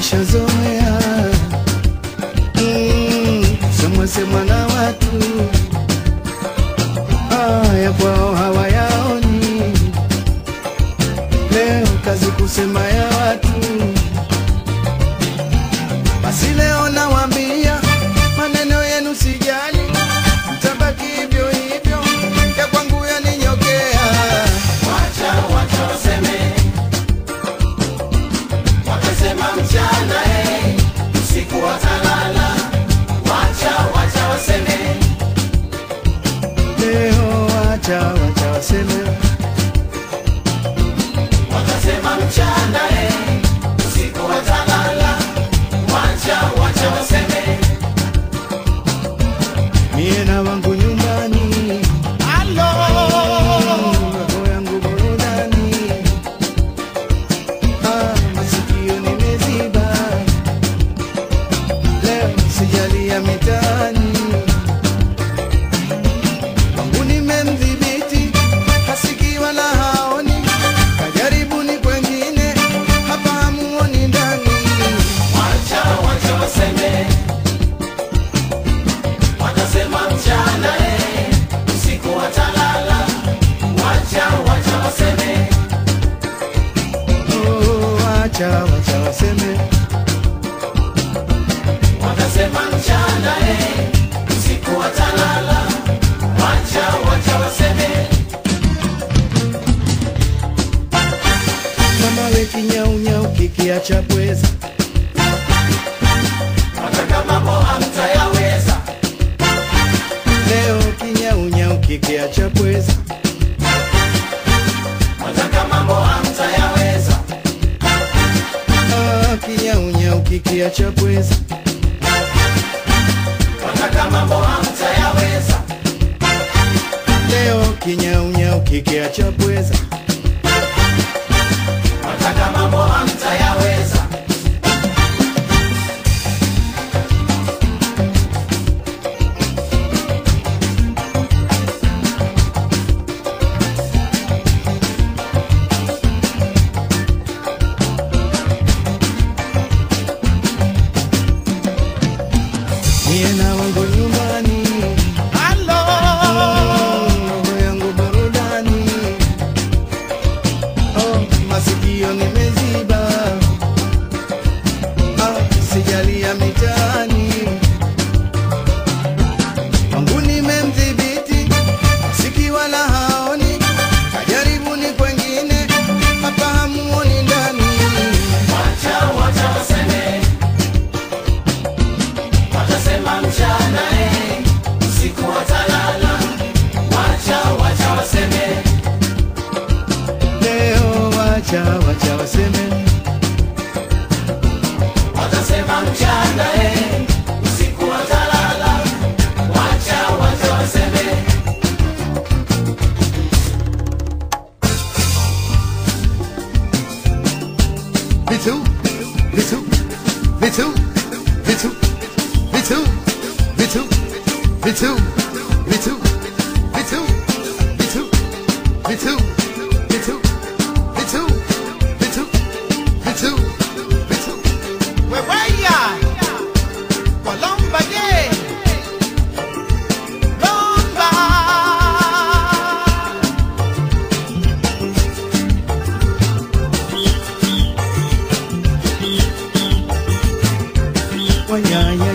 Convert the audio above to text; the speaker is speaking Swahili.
nishazoea mm, semwa semwa na watu haya kwao hawayaoni. Leo kazi kusema ya watu, basi leo nawaambia maneno yenu sijali, mtabaki hivyo hivyo, ya kwangu yaninyokea. Wacha wacha waseme, watasema mchana eh, usiku watalala. Wacha wacha waseme, Leo wacha wacha waseme, watasema mchana eh, usiku watalala. Wacha wacha waseme, mie na wangu nyumbani, roho yangu burudani, ah, masikio nimeziba, leo sijali ya mitaani, wangu nimemdhibiti, hasikii wala haoni, kajaribuni kwengine, hapa hamuoni ndani. wacha wacha waseme, watasema mchana eh, usiku watalala. Wacha wacha waseme, Oh, wacha wacha waseme, watasema mchana eh, usiku watalala. Wacha wacha waseme, mama we kinyaunyau kikiacha pweza wataka mambo hamtayaweza. leo kinyaunyau kikiacha pweza Wataka mambo hamtayaweza. ah, kinyaunyau kikiacha pweza Wataka mambo hamtayaweza. leo kinyaunyau kikiacha pweza Wataka mambo hamtayaweza. niye na wangu nyumbani roho yangu burudani oh, masikio nimeziba ah, sijali ya mitaani wangu nimemdhibiti siki wala haoni kajaribuni kwengine hapa hamuoni ndani Wacha wacha waseme, watasema mchana eh, usiku watalala. Wacha wacha waseme, leo wacha wacha waseme watasema mchana eh, usiku watalala. Wacha wacha waseme, vitu vitu vitu vitu vitu vitu vitu vitu vitu vitu vitu vitu vitu vitu vitu vitu Weweya Walomba ye Lomba wanyanya